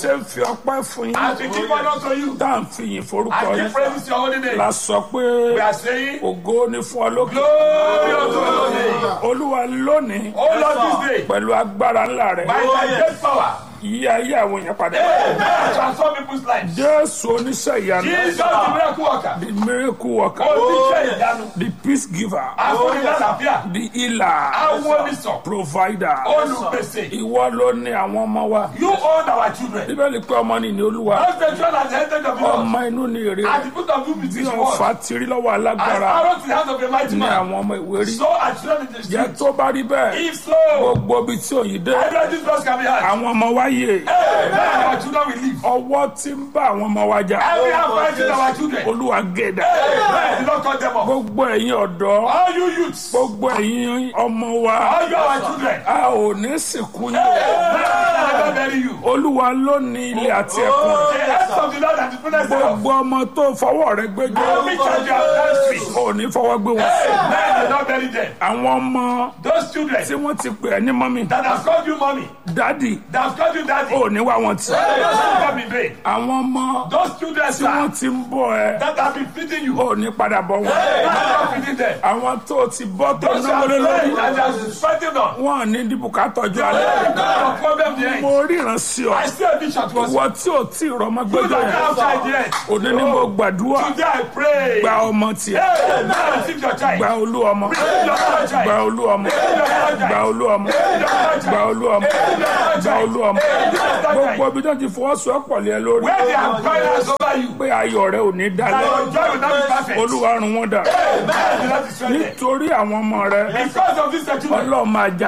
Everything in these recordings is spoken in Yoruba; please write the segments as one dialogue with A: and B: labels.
A: ṣe ń fi ọpẹ́ fún yín
B: As we give honor to you,
A: tá à ń fi yìn forúkọ
B: as we
A: yín
B: praise your holy name,
A: la sọ pé
B: we are saying,
A: ògo ni fún ọ lókè
B: Glory unto your name.
A: olúwa lónìí
B: Oh Lord, this day,
A: pẹ̀lú agbára ńlá rẹ̀
B: by thy great power,
A: yí ayé àwọn èèyàn padà
B: Amen. transform people's lives.
A: jésù oníṣẹ́ ìyanu
B: Jesus, the miracle worker,
A: the miracle worker
B: oníṣẹ́ ìyanu,
A: the peace giver
B: afúnilálàáfíà,
A: the healer
B: awónisàn,
A: provider
B: olùpèsè.
A: ìwọ ló ní àwọn ọmọ wa
B: You own our children.
A: bíbélì pé ọmọ ni ní olúwa
B: Those the children at the heritage of the Lord.
A: ọmọ inú ni èrè
B: At the foot of you
A: bí
B: this
A: ọfà
B: world.
A: ti rí lọ́wọ́
B: As
A: alágbára
B: arrows in the hands of a mighty
A: ní
B: man.
A: àwọn ọmọ ìwé rí
B: So are children in the
A: jẹ́
B: street.
A: tó bá rí bẹ́ẹ̀
B: If so,
A: gbogbo ibi tí òyìn dé
B: every these laws can be had.
A: àwọn ọmọ wa yè
B: Amen. Our children will live.
A: ọwọ́ tí ń bá àwọn ọmọ wa jà
B: Every hand fighting our children.
A: olúwa gèdè
B: Amen. Do not cut them off.
A: gbogbo ẹ̀yin ọ̀dọ́
B: All you youths,
A: gbogbo ẹ̀yin ọmọ wa
B: all you our children.
A: a ò ní sìnkú yín
B: Amen. I never bury you.
A: olúwa ló ní ilé àti ẹ̀kún
B: The hands of the Lord and the fullness thereof.
A: gbogbo ọmọ tó fọwọ́ rẹ gbẹjọ
B: Every child you have done free.
A: ò ní fọwọ́ gbé wọn
B: Amen. Do not bury them.
A: àwọn ọmọ
B: Those children
A: tí wọ́n ti pè ẹ́ ní mọ́mí
B: that have called you mommy,
A: dádì
B: that have called you daddy,
A: ò ní wá wọn tì
B: those come in vain.
A: àwọn ọmọ
B: Those children,
A: tí wọ́n
B: sir,
A: ti ń bọ̀ ẹ́
B: that have been feeding you,
A: ò ní padà bọ̀ wọn
B: Amen. Stop feeding them.
A: àwọn tó ti bọ́ tó
B: Those
A: náwó
B: are
A: lé lórí
B: praying and they are fighting on.
A: wọn ò ní dìbùkà tọ́jú alẹ́
B: No problem the end.
A: mo ríran sí ọ
B: I still a vision to us.
A: ìwọ tí ò tí ì rọmọ
B: You
A: gbẹjọ
B: don't
A: yẹn
B: have child yet.
A: òní ni mo gbàdúrà
B: Today I pray.
A: gba ọmọ tiẹ̀
B: Amen. Receive your child.
A: gba olú ọmọ
B: Receive your child.
A: gba olú ọmọ gba olú ọmọ gba olú ọmọ gba olú ọmọ gbogbo ibi tó ti fọwọ́sowọ́pọ̀ lé ẹ lórí
B: Where they have finance over you,
A: pé ayọ̀ rẹ ò ní
B: that
A: dalẹ̀
B: your joy will not be perfect.
A: olúwa run wọn dà
B: Amen. Do not destroy them.
A: nítorí àwọn ọmọ rẹ
B: Because of this children,
A: ọlọ́ọ̀ máa jà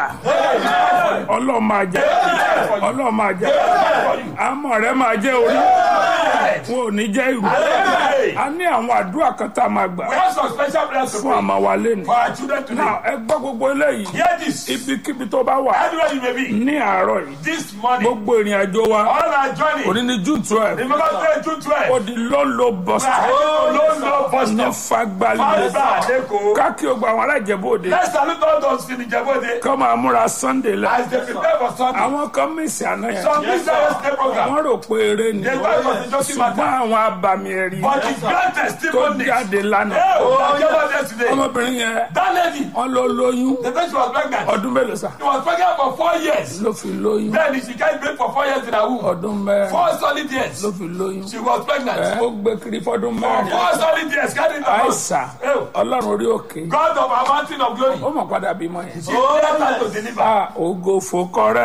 B: Amen.
A: ọlọ́ọ̀ máa jà ọlọ́ọ̀ máa jà
B: for you.
A: àmọ́ rẹ máa jẹ́ orí
B: Amen.
A: wọn ò ní jẹ́ ìrù
B: Amen.
A: a ní àwọn àdúrà kan tá a máa gbà
B: We have some special prayers to
A: fún
B: pray
A: àmọ́ wa lẹ́nu
B: for our children today.
A: náà ẹ gbọ́ gbogbo eléyìí
B: Hear this.
A: ibikíbi tó bá wà
B: Anywhere you may be,
A: ní àárọ̀ yìí
B: this morning,
A: gbogbo ìrìn àjò wa
B: on our journey,
A: òní ní june twelve
B: remember today, June 12.
A: ó di lọ́lọ́ bọ́sítà
B: Oh, no, no, bus
A: ní
B: stop.
A: fagbálẹ̀
B: Father, Adeko.
A: káàkiri ogun àwọn alájẹbóde
B: Let's salute all those in Ijebode
A: kọ́ máa múra sunday lẹ
B: as they prepare for Sunday.
A: àwọn kan mísì àná yẹn
B: Some yes, yesterday program.
A: wọ́n rò pé eré ni
B: They thought it was a joking
A: ṣùgbọ́n
B: matter.
A: àwọn abàmì ẹ̀rí
B: But it's grand
A: tó
B: testimonies.
A: jáde lánàá
B: Hey, that came out yesterday.
A: ọmọbìnrin yẹn
B: That lady,
A: wọ́n ló lóyún
B: the day she was pregnant,
A: ọdún mélòó sá
B: she was pregnant for four years.
A: ló fi lóyún
B: Then she can't break for four years in her womb.
A: ọdún mẹ́rin
B: Four solid years.
A: ló fi lóyún
B: She was pregnant.
A: ẹ ó gbé kiri fọdún
B: For
A: mẹ́rin
B: four solid years, carrying the house.
A: àìsà
B: Hey,
A: ọlọ́run orí òkè
B: God of our mountain of glory.
A: ó mọ̀ padà bímọ yẹn.
B: She left her to deliver.
A: a ògo fòkọrẹ